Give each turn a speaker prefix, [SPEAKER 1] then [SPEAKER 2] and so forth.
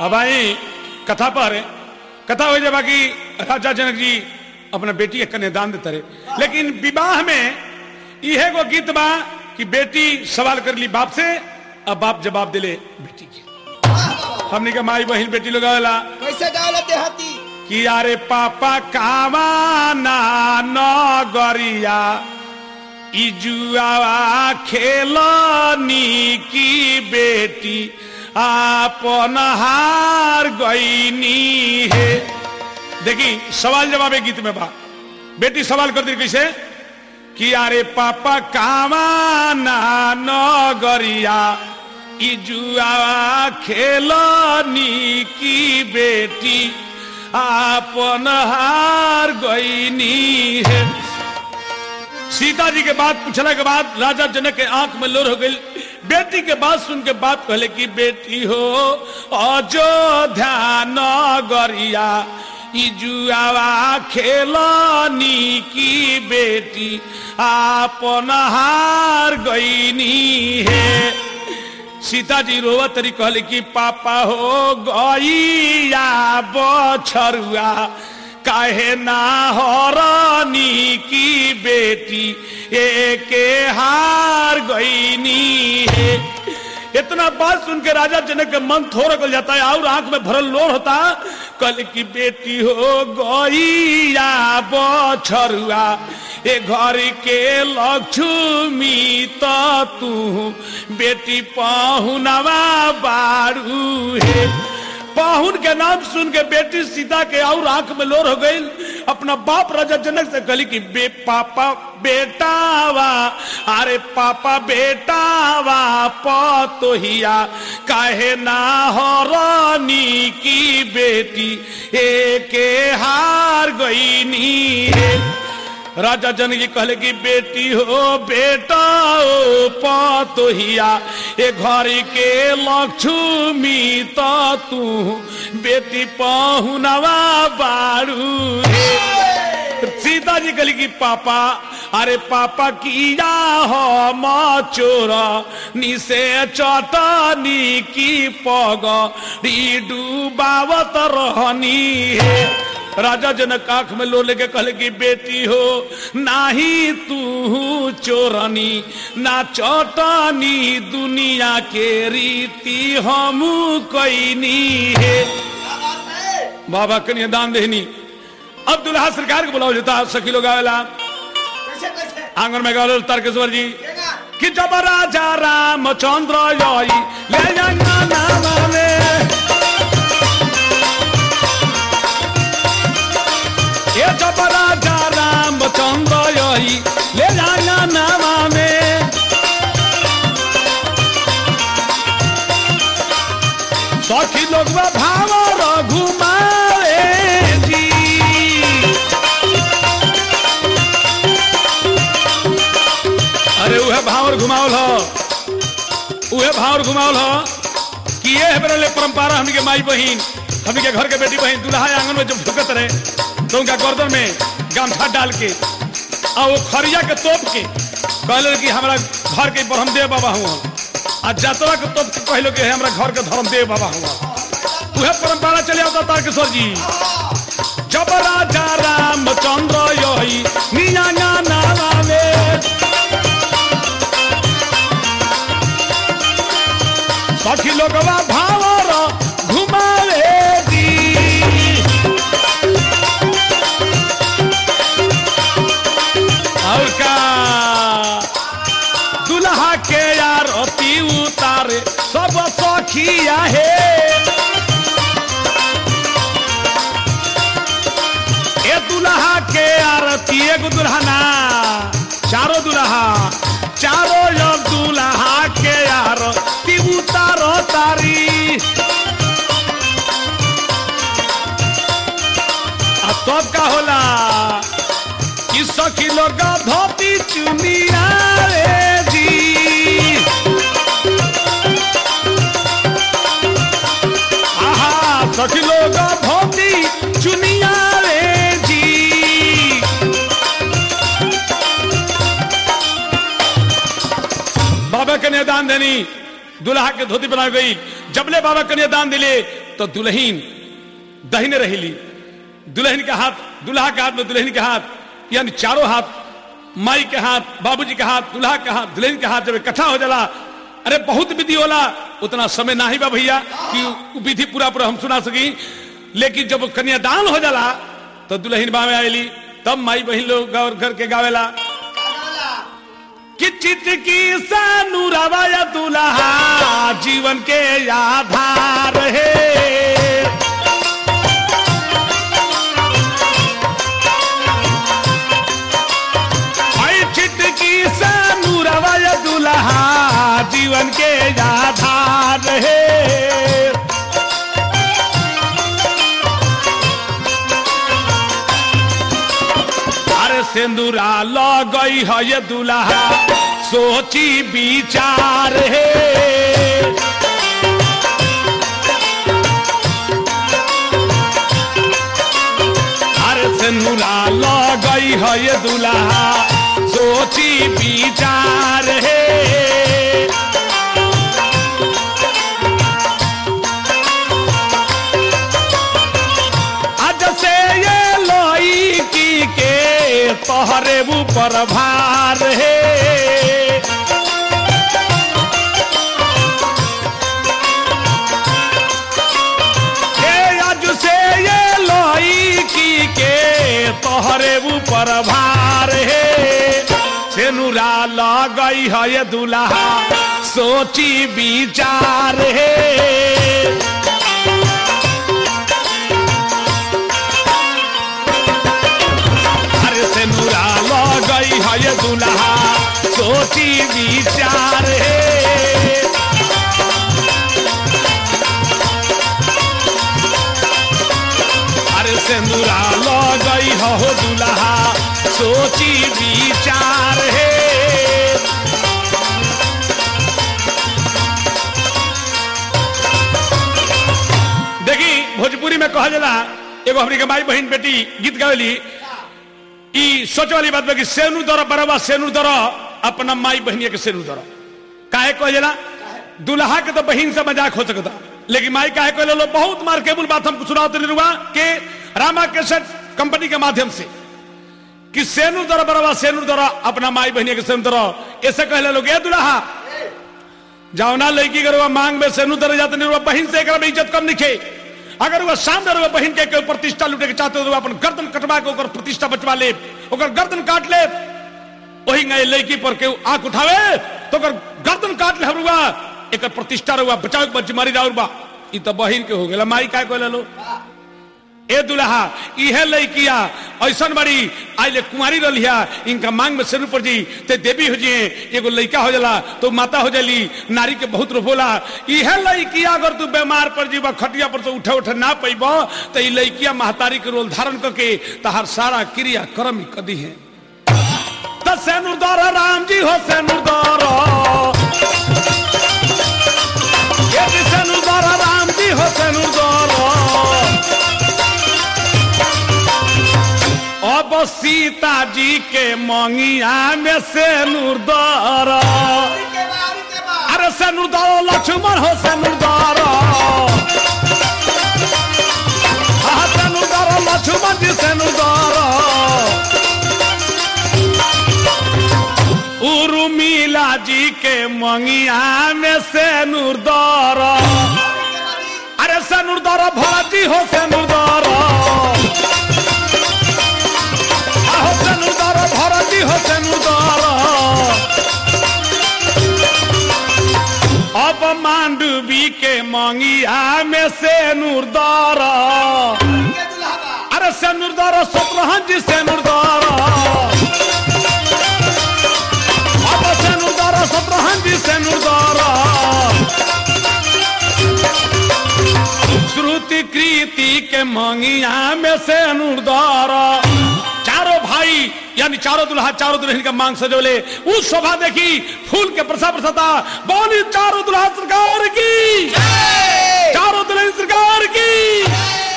[SPEAKER 1] अब आई कथा पर कथा हो जाए बाकी राजा जनक जी अपना बेटी के कन्यादान देते रहे लेकिन विवाह में इहे गो गीत बा कि बेटी सवाल कर ली बाप से अब बाप जवाब दिले बेटी के हमने के माई बहन बेटी लोग आवेला
[SPEAKER 2] कैसे गावला देहाती
[SPEAKER 1] कि अरे पापा कावा ना नगरिया इजुआवा खेलनी की बेटी आपन हार गईनी है देखी सवाल जवाब है गीत में बा बेटी सवाल कर दी कैसे कि अरे पापा कावा ना नगरिया इजुआवा खेलनी की बेटी आपन हार गईनी है सीता जी के बात पूछला के बाद राजा जनक के आंख में लोर हो गई बेटी के बात सुन के बात कहले कि बेटी हो अयोध्या नगरिया इजुआवा खेलनी की बेटी आपन हार गईनी है सीता जी रोवत तरी कहले कि पापा हो गईया बछरुआ काहे ना हरानी की बेटी एके हार गईनी है इतना बात सुन के राजा जनक के मन थोड़ा गल जाता है और आंख में भरल लोर होता कल की बेटी हो गईया बछरुआ ए घर के लक्ष्मी तो तू बेटी पाहुनवा बारू है पाहुन के नाम सुन के बेटी सीता के और आंख में लोर हो गई अपना बाप राजा जनक से कहली कि बे पापा बेटावा अरे पापा बेटावा पतोहिया काहे ना हरानी की बेटी एके हार गईनी है राजा जनक जी कहले कि बेटी हो बेटा ओ पतोहिया ए घर के लक्ष्मी तो तू बेटी पहुनवा बारू सीता जी कहली कि पापा अरे पापा किया हो चोर निसे चटनी की पग डूबावत रहनी है राजा जनक आंख में लो लेके कहले कि बेटी हो नाही तू चोरनी ना चटनी दुनिया के रीति हम कैनी है बाबा कन्या दान देहनी अब दुल्हा सरकार को बुलाओ जाता सखी लोग आवेला
[SPEAKER 2] कैसे कैसे
[SPEAKER 1] आंगन में गावल तारकेश्वर जी
[SPEAKER 2] केगा
[SPEAKER 1] कि जब राजा रामचंद्र यही ले जाना नाम में ये जब राजा रामचंद्र यही ले जाना नाम में सखी लोग भाव रघुमारे जी अरे उहे भावर घुमावल हो उहे भावर घुमावल हो कि ये है मेरे लिए परंपरा हमनी के माई बहन हमनी के घर के बेटी बहन दूल्हा आंगन में जब झुकत रहे तो उनका गर्दन में गामछा डाल के और वो खरिया के तोप के कहले कि हमारा घर के ब्रह्मदेव बाबा हुआ आ जतरा के तोप के कहलो कि हमरा घर के धर्मदेव बाबा हुआ उहे परंपरा चले आवता तारकेश्वर जी जब राजा रामचंद्र यही निया नामा में सखी लोगवा भावर घुमावे दी और का दुल्हा के यार अति उतारे सब सखिया है ए दुल्हा के आरती एगो दुल्हना चारो दुल्हा चारो यो दुल्हा के आरती उतारो तारी आ तब का होला कि सखी लोग धोती चुनिया रे जी आहा सखी लोग धोती चुनिया रे जी बाबा कन्यादान देनी दुल्हा के धोती बना गई जबले बाबा कन्यादान दिले तो दुल्हीन दहिने रहेली दुल्हन के हाथ दुल्हा के हाथ में दुल्हन के हाथ यानी चारों हाथ माई के हाथ बाबूजी के हाथ दुल्हा के हाथ दुल्हन के हाथ जब इकट्ठा हो जाला अरे बहुत विधि होला उतना समय ना ही बा भैया कि उ विधि पूरा पूरा हम सुना सकी लेकिन जब कन्यादान हो जाला तो दुल्हन बामे आएली तब माई बहन लोग गौर करके गावेला कि चित की सानुरावा या दुल्हा जीवन के आधार है आई चित की सानुरावा या दुल्हा जीवन के आधार है अरे सिंदूरा लगई है ये दुल्हा सोची विचार है अरे सिंदूरा लगई है ये दुल्हा सोची विचार है आज से ये लोई की के तोहरे ऊपर भार है ए आज से ये लोई की के तोहरे ऊपर भार है सेनुरा लगई है ये दुल्हा सोची विचार है अरे से नूरा गई है ये दुल्हा सोची विचार है अरे से नूरा गई है हो दुल्हा सोची विचार है देखी भोजपुरी में कहा जाला एगो हमनी के माई बहन बेटी गीत गावेली ई सोच वाली बात बा कि सेनु दर बरवा सेनु दर अपना माई बहनिया के सेनु दर काहे कह जाला दुल्हा के तो बहन से मजाक हो सकता लेकिन माई काहे कह लो बहुत मार्केबल बात हमको सुनाते नहीं रुआ कि रामा केसेट कंपनी के माध्यम से कि सेनु दर बरवा सेनु दर अपना माई बहनिया के सेनु दर ऐसे कह लोग ए दुल्हा जाओ ना लड़की के मांग में सेनु दर जाते नहीं रुआ बहन से एकरा में इज्जत कम निखे अगर वह सामने रहो बहन के कोई प्रतिष्ठा लूटे के चाहते हो तो अपन गर्दन कटवा के ओकर प्रतिष्ठा बचवा ले ओकर गर्दन काट ले वही गए लड़की पर के आंख उठावे तो ओकर गर्दन काट ले हरुआ एक प्रतिष्ठा रहुआ बचाव के बच्ची मारी राउर बा ई तो बहन के हो गेला माई काय कहले लो ए दुल्हा इहे लड़किया ऐसन बड़ी आइले कुमारी रहिया इनका मांग में सिर पर जी ते देवी हो जिए एगो लड़का हो जाला तो माता हो जाली नारी के बहुत रोला इहे लड़किया अगर तू बीमार पर जीवा खटिया पर तो उठे उठे ना पैब तो ई लड़किया महतारी के रोल धारण करके तहार सारा क्रिया कर्म ही कदी है तो सेनुरदार राम जी हो सेनुरदार ये जी सेनुरदार राम जी हो सेनुरदार अब सीता जी के मंगिया में से नूरदार
[SPEAKER 2] के बाद के बाद
[SPEAKER 1] अरे से नूरदार लक्ष्मण हो से नूरदार हाँ से नूरदार लक्ष्मण जी से नूरदार उर्मिला जी के मंगिया में से नूरदार अरे से नूरदार भाजी हो से नूरदार होसेनुदार भरती होसेनुदार अब मांडवी के मंगिया में से नूरदार
[SPEAKER 2] के दुल्हा बा
[SPEAKER 1] अरे से नूरदार सतरहन जी से नूरदार अब से नूरदार सतरहन जी से नूरदार श्रुति कृति के मंगिया में से नूरदार चारों भाई यानी चारों दुल्हा चारों दुल्हन का मांग सजोले उस शोभा देखी फूल के प्रसा प्रसाता बोली चारों दुल्हा सरकार की चारों दुल्हन सरकार की